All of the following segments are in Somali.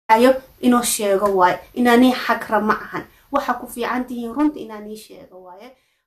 ayo inoo sheego waaye inaanii xagra ma ahan waxa ku fiican tihiin runta inaanii sheego waaye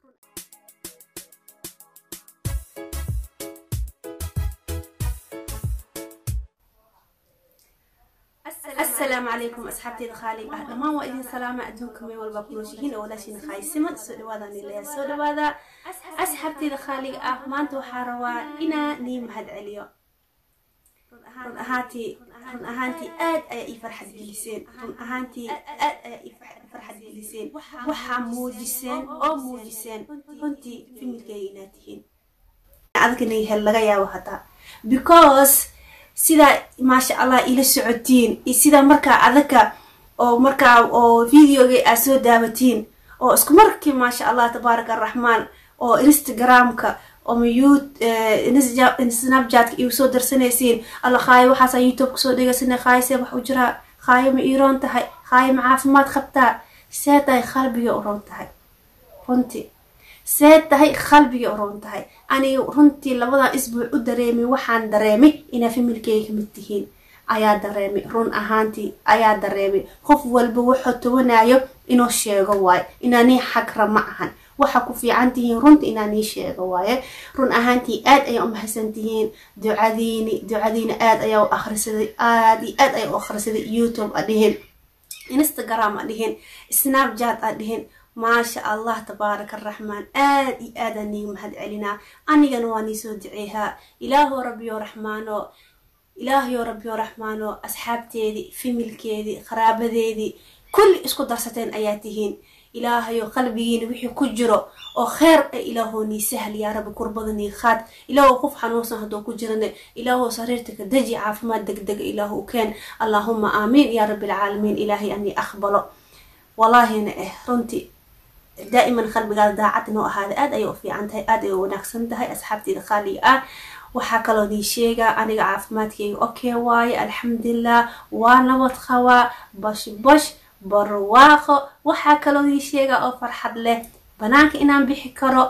asalaamu calaykum asxaabteeda khaalig ah dhammaan waa idin salaama adduunka meel walba ku nooshihiin oo walaashiina khaysiman soo dhawaadaan ilaya soo dhawaada asxaabteeda khaalig ah maanta waxaa rabaa inaa nii mahad celiyo run ahaantii run ahaantii aad ayaa ii farxad geliseen run ahaantii aad ayaa ii farxad geliseen waxaa muujiseen oo muujiseen runtii familkeyga inaad tihiin adagana hel laga yaabo hataa because sidaa maasha allah ila socotiin iyo sidaa markaa adaka oo markaa oo videoga aad soo daawatiin oo isku markii maasha allah tabaaraka araxmaan oo instagramka oo myut snapchatka igu soo darsanaysiin alla khaayo waxaasa youtube kasoo dhegaysana khaayo see wax u jiraa khaayo ma iiroon tahay khaayo ma caafimaad qabtaa see tahay qalbiga u roon tahay runtii see tahay qalbiga u roon tahay aniga runtii labadan isbuuc u dareemay waxaan dareemay inaa familkeyga kamid tihiin ayaa dareemay run ahaantii ayaa dareemay qof walba wuxuu tawanayo inuu sheego waaye inaanii xagra ma ahan waxa ku fiican tihiin runta inaanii sheego waaye run ahaantii aad ayaa u mahadsan tihiin ducadiini ducadiina aad ayaa u akhrisaday aad iyo aad ayaa u akhrisaday youtube a dhihin instagram a dhihin snapchat a dhihin maasha allah tabaaraka araxmaan aad iyo aadaan niiga mahad celinaa anigana waa nii soo duceehaa ilaaho rabbiyo raxmaano ilaahayo rabbiyo raxmaano asxaabteedii familkeedii qaraabadeedii kulli isku darsateen ayaa tihiin ilaahayo qalbigiina wixii ku jiro oo kheer e ilaahoo nii sahl yaa rabbi kurbada nii khaad ilaahoo qof xanuunsan hadduu ku jirane ilaahoo sariirta ka deji caafimaad degdega ilaahu u keen allaahuma aamiin yaa rabbi alcaalamiin ilaahay anii aqbalo wallaahina eh runtii daa'iman qalbigaada daacad inoo ahaada aad ayay u fiican tahay aad ay u wanaagsan tahay asxaabteeda qaaliga ah waxaa kaloo nii sheegaa aniga caafimaadkeyga okay waaye alxamdulilah waa nabad qabaa bash bash barwaaqo waxaa kaloo nii sheegaa oo farxad leh banaanka inaan bixi karo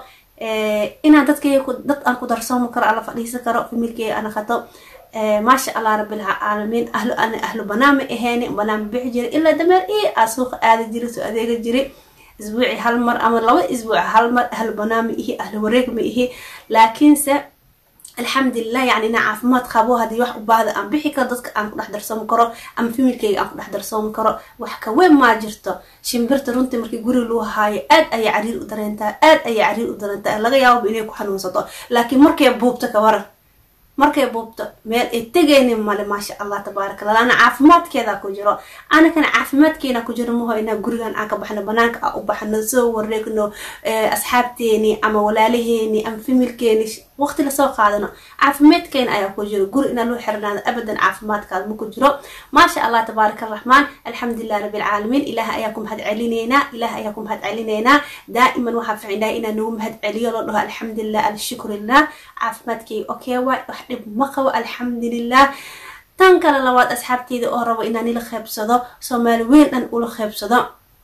inaan dadkeyga dad aan ku darsoomi karo ala fadhiisan karo familkeyga ana qato maasha allah rabbilcaalamiin ahlu ana ahlu banaan ma aheeni banaan ma bixi jira ilaa dameer i aa suuqa aada jira soo adeega jiri isbuuci hal mar ama laba isbuuc hal mar ahlu banaan ma ihi ahlu wareeg ma ihi laakiinse alxamdulilah yani inaa caafimaad qabo haddii wax u baahda aan bixi karo dadka aan ku dhex darsoomi karo ama familkeyga aan ku dhex darsoomi karo wax kaweyn maa jirto shimbirta runtii markii guri luu haayo aad ayay cariir u dareentaa aad ayay cariir u dareentaa laga yaababa inay ku xanuunsato laakiin markay buubto ka waran markay buubto meel ay tegaynin male maasha allah tabaaraka allah ana caafimaadkeeda ku jiro anakana caafimaadkeena ku jiro maho inaa gurigan aan ka baxno banaanka aan u baxno soo wareegno asxaabteeni ama walaalaheeni ama familkeeni waqti lasoo qaadano caafimaadkeena ayaa ku jiro guri inaa loo xirnaado abadan caafimaadkaada ma ku jiro maasha allah tabaaraka araxmaan alxamdulilah rabbilcaalamiin ilaah ayaa ku mahad celineynaa ilaah ayaa ku mahad celineynaa daa'iman waxaa ficindhahay inaa nagu mahad celiyo loo dhaho alxamdulilah alshukrilah caafimaadkeyga okay waay wax dhib ma qabo alxamdulilah tan kale labaad asxaabteeda oo rabo inaan ila qeybsado soomaali weyn dhan ula qeybsado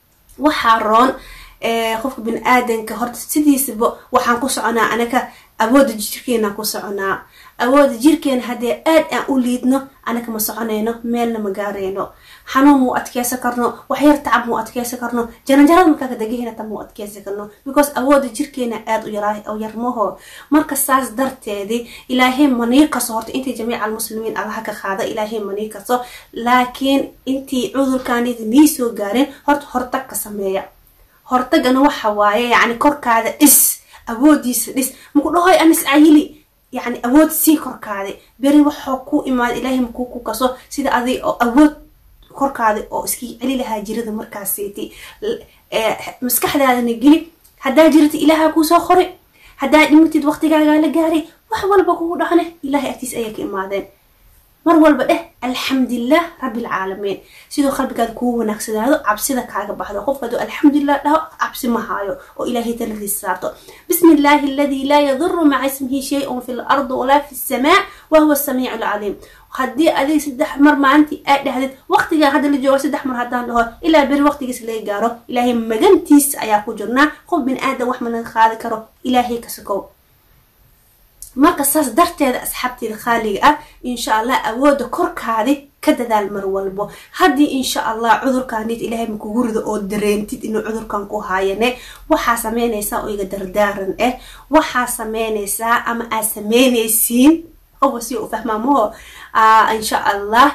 waxaa roon qofka bini aadanka horta sidiisaba waxaan ku soconaa anaka awooda jirkeena ku soconaa awooda jirkeena haddee aad aan u liidno anaka ma soconayno meelna ma gaarayno xanuun muu adkeysan karno waxyar tacab muu adkeysan karno jaranjarada markaa kadegahena ta muu adkeysan karno because awooda jirkeena aada u yarmaho marka saas darteedii ilaahay manii kaso horta intii jamiica almuslimiin allaha ka qaada ilaahay manii kaso laakiin intii cudurkaanidi nii soo gaarin horta hortag ka sameeya hortagana waxa waaye yacni korkaada dhis awoodiisa dhis maku dhahoy anis cayili yacni awood sii korkaada beri waxoo ku imaada ilaahay makuu ku kaso sida adig oo awood korkaada oo iskii celi lahaa jirada markaasiti maskaxdaadana geli haddaa jirata ilaaha kuusoo qoray haddaa dhimatid waqtigaagaa la gaaray wax walba kugu dhacne ilaahay agtiis ayaa ka imaadeen mar walba dheh alxamdulilah rabbilcaalamiin sidoo qalbigaada kugu wanaagsanaado cabsida kaaga baxdo qofka haduu alxamdulilah dhaho cabsi ma haayo oo ilaahay taladiis saarto bismi illaahi aladii laa yaduru maca ismihi shay-un fi lardi walaa fi samaa wahuwa samiicu alcaliim haddii adig saddex mar maalintii aad dhahdid waqtigaa hadda la joogo saddex mar haddaan dhaho ilaa beri waqtigiis laga gaaro ilaahay magantiis ayaa ku jirnaa qof bin aadan wax ma laga qaadi karo ilaahay ka sokow marka saas darteeda asxaabteeda khaaliga ah insha allah awooda korkaadi ka dadaal mar walbo haddii insha allah cudurkaanid ilaahay makugu rido oo dareentid inuu cudurkan ku haayane waxaa sameynaysaa oo iga dardaaran ah waxaa sameynaysaa ama aad sameynaysiin qofa si u fahmaamaho insha allah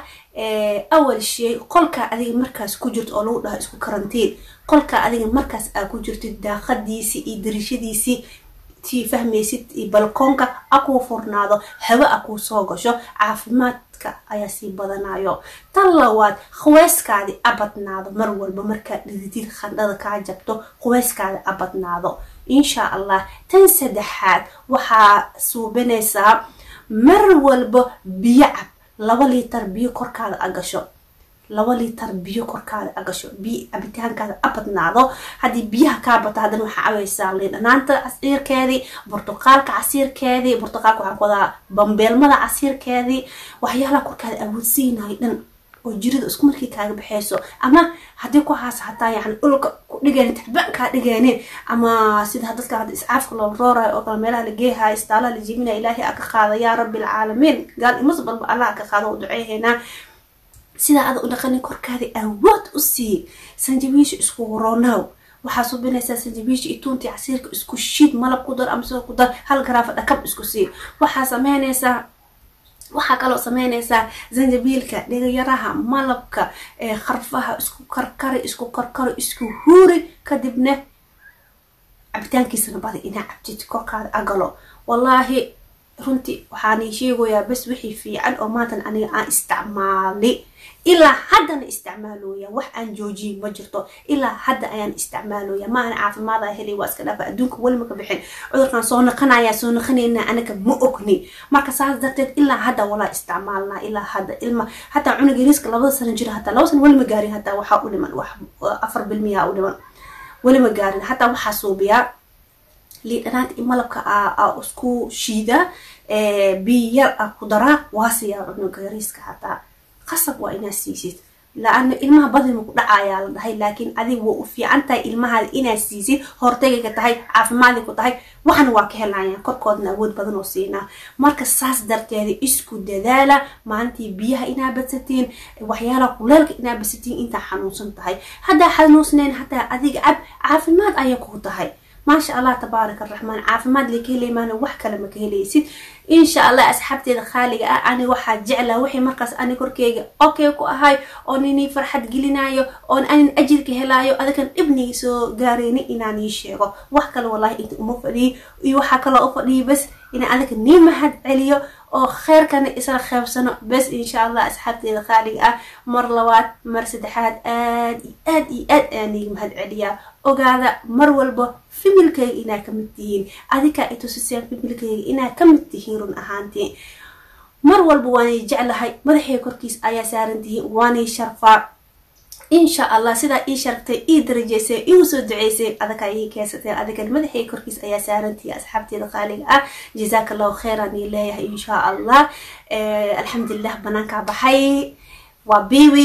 awal shay qolka adiga markaas ku jirto oo lagu dhaho isku karantiin qolka adiga markaas aa ku jirtid daaqadiisii iyo darishadiisii tii fahmaysid iyo balkoonka a kuu furnaado hawo a kuu soo gasho caafimaadka ayaa sii badanayo tan labaad quweyskaadi a badnaado mar walba markaad dhididid khandhada kaa jabto quweyskaadi a badnaado insha allah tan saddexaad waxaa suubinaysaa mar walba biyo cab laba liitar biyo korkaada a gasho laba liitar biyo korkaada a gasho biyo cabitaankaada a badnaado haddii biyaha kaa bato haddana waxaa cabaysaa liindhanaanta casiirkeedii burtuqaalka casiirkeedii burtuqaalka waxaan ku wadaa bambeelmada casiirkeedii waxyaalaha korkaada awoodsiinayo dhan oo jirida isku markii kaaga baxeyso ama haddii ku haasa hataa yani dhulka ku dhigeen tacbaan kaa dhigeenin ama sida dadka hadda iscaafka loo roorayo oo kale meelaha la geehayo istaalaha la jiminaya ilaahay a ka qaada yaa rabbi alcaalamiin gaal imasbalba allah ka qaado u duceehaynaa sidaa ada u dhaqanin korkaada awood u sii sanjabiisha isku ronow waxaa subinaysaa sanjabiisha iyo tuuntii casiirka isku shid malab ku dar ama sidoo ku dar hal garaafa dhakab isku sii waxaa sameynaysaa waxaa kaloo sameynaysaa zanjabiilka dhegayaraha malabka kharfaha isku karkari isku karkari isku huuri kadibna cabitaankiisana bada inaa cabtid korkaada agalo wallaahi runtii waxaani sheegayaa bas wixii fiican oo maantan aniga aan isticmaali ilaa haddana isticmaalooya wax aan joojiyay ma jirto ilaa hadda ayaan isticmaalooya ma aan caafimaada helay waa iska dhaafa adduunka weli maka bixin cudurkan soo naqanaya soo naqanayna anaga ma ogni marka saas darteed ilaa hadda walaa isticmaalnaa ilaa hadda ilma hataa cunuga yariiska labada sano jira hataa laba sano weli ma gaarin hataa waxaa u dhiman wax afar bilmiyaa u dhiman weli ma gaarin hataa waxaa suubiyaa liidhanaanta iyo malabka a isku shiida biyo yar a ku daraa waa siyaa cunuga yariiska hataa qasab waa inaad siisid la-ana ilmaha badima ku dhacayaa la dhahay laakiin adiga waa u fiican tahay ilmahaada inaad siisid hortagayka tahay caafimaadi ku tahay waxna waa ka helayaan korkoodna awood badan oo siinaa marka saas darteeda isku dadaala maalintii biyaha inaa badsatiin waxyaalaha kuleelka inaa badsatiin intaa xanuunsan tahay haddaa xanuunsnayn hataa adiga cab caafimaad ayay ku tahay maasha allah tabaaraka araxmaan caafimaad lay ka heleymaana wax kale ma ka helaysid insha allah asxaabteeda khaaliga ah ani waxaa jeclaa wixii markaas ani korkeyga okay ku ahay oo ninii farxad gelinayo oon anin ajirka helaayo adakan dhibnii soo gaareyni inaan ii sheego wax kale wallahi inta uma fadhiyi iyo waxaa kaloo u fadhiyi bas inaan adaka nii mahad celiyo oo kheyrkana isla qeybsano bes insha allah asxaabteeda khaaliga ah mar labaad mar saddexaad aad iyo aad iyo aad ayaan iiga mahad celiyaa ogaada mar walba fimilkayga inaa kamid tihiin adikaa itusiseen fimilkayga inaa kamid tihiin run ahaantii mar walba waanay jeclahay madaxay korkiis ayaa saaran tihiin waanay sharfaa insha allah sidaa ii sharagtay ii darajeysay igu soo duceysay adakaa ii keensateen adigan madaxay korkiis ayaa saarantihi asxaabteeda qaaliga ah jazaaka allahu kheyran ii leeyahay insha allah alxamdulilah banaankaa baxay waa bibi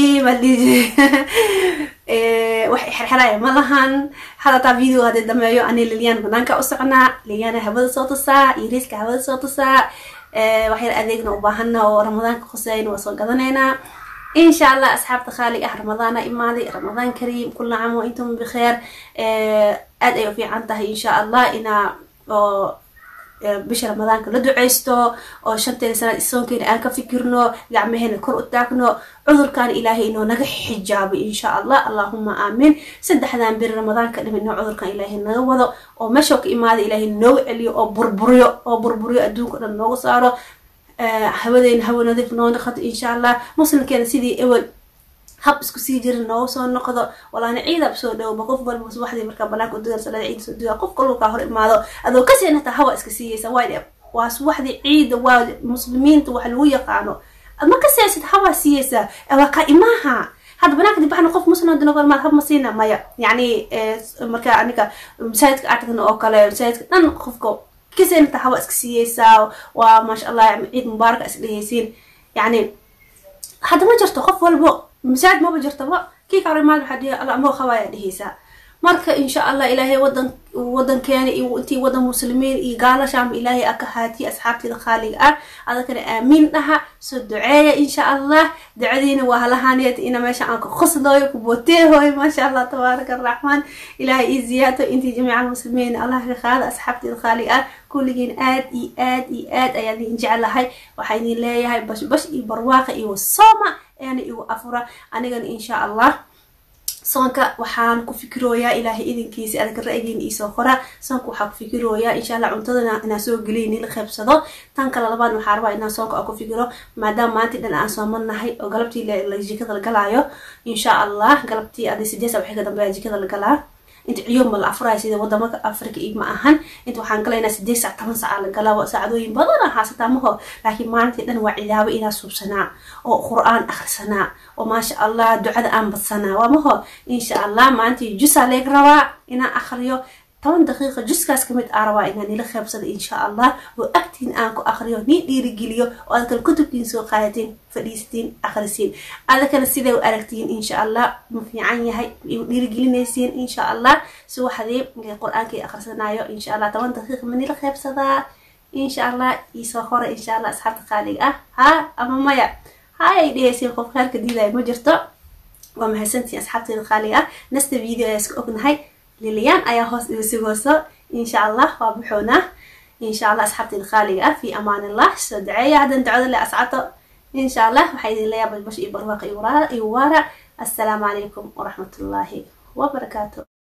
wax xerxeraya ma lahan hadataa video hadii dhameeyo ani lilyaan banaanka u socnaa lilyana hawada soo tusaa yariiska hawada soo tusaa waxyar adeegna u baahana oo ramadaanka khuseyna waa soo gadanaynaa insha allah asxaabta khaaliga ah ramadaana imaaday ramadaan kariim kula caam wa intum bikheer aad ay u fiican tahay insha allah inaa oo bisha ramadaanka la duceysto oo shanteeda sanaad isoonkeena aan ka fikirno gacmaheena kor u taagno cudurkan ilaahay inoo naga xijaabay insha allah allahuma aamin saddexdan beri ramadaanka dhim inoo cudurkan ilaahay naga wado oo meeshoo ka imaada ilaahay nooga celiyo oo burburiyo oo burburiyo adduunka dhan nooga saaro hawadeena hawa nadiif noo noqoto insha allah muslimkeena sidii ewel hab isku sii jirin nooga soo noqdo walaana ciidab soo dhowba qof walba subaxdii markaa banaanka udugan salada ciida soo duga qof kaluu kaa hor imaado adoo kaseen hataa hawa iska siiyeysa waa waa subaxdii ciida waa muslimiinta wax lagu yaqaano ma kaseysid hawa siiyeysaa waa kaa imaaha hadda banaanka dibaxna qof muslim dina gormaad hab ma siina maya yacni markaa aniga masaajidka artagna oo kale masaajidka dhan qofka kaseen hataa hawa iska siiyeysaa waa maasha allah ciid mubaaraka is dheheysiin yacni hadda ma jirto qof walbo masaajid maba jirtaba kii ka horimaad waxaa dhihi alla amoo qabaaya dheheysaa marka insha allah ilaahay wadan wadankeena iyo intii wadan muslimiin iyo gaalashaama ilaahay aka haatiye asxaabteeda khaaliga ah adakana aamiin dhaha soo duceeya insha allah ducadiina waa halahaneed ina meesha aan ka qoslooyo ku booteehooyo maasha allah tabaaraka araxmaan ilaahay ii ziyaato intii jamiica almuslimiin allah ka qaada asxaabteeda khaaliga ah kulligiin aad iyo aad iyo aad ayaa idin jeclahay waxaa idin leeyahay bashbash iyo barwaaqa iyo wasooma eena igu afura anigana insha allah soonka waxaan ku fikirooyaa ilaahay idinkiisa adaka ra-yigiina iisoo qora soonka waxaa ku fikirooyaa insha allah cuntadana inaan soo geliy nila qeybsado tan kale labaad waxaa rabaa inaan soonka aan ku fikiro maadaama maantii dhan aan soomanahay oo galabtii la jikada la galaayo insha allah galabtii adi sideesa waxay ka dambeeya jikada la galaa inta ciyoom ma la afuraya sida wadamaka africa iyo ma ahan inta waxaan galaynaa sideed sac toban saca la galaa saacadooyin badana haasataa maho laakiin maalintii dhan waa cidaabo inaa suubsanaa oo qur-aan akhrisanaa oo maasha allah ducada aan badsanaa waa maho insha allah maalintii jusaa leeg rabaa inaan akhriyo toban daqiiqa juskaas kamid aa rabaa inaan nila qeybsado insha allah oo agtiin aan ku akhriyo nii dhiirigeliyo oo adakale kutubkiin soo qaadatiin fadhiisatiin akhrisiin adakana siday u aragtiin insha allah ma fiican yahay dhiirigelinaysiin insha allah si waxdii qur-aankii akhrisanayo insha allah toban daqiiqa ma nila qeybsadaa insha allah iisoo hore insha allah asxaabta qaaliga ah ha ama maya hayay dhehaysiin qof kheerka diidaya ma jirto waa mahadsantiin asxaabteeda qaaliga ah nasta video ayaa iska ognahay liliyaan ayaa hoos iga sugooso insha allah waa buxoonaa insha allah asxaabteeda qaaliga ah fi amaan illah soo daceeya haddan ducada le ascato insha allah waxaa idin leeyahay bashbash iyo barwaaq iyo waara assalaamu calaykum waraxmatullaahi wabarakaatu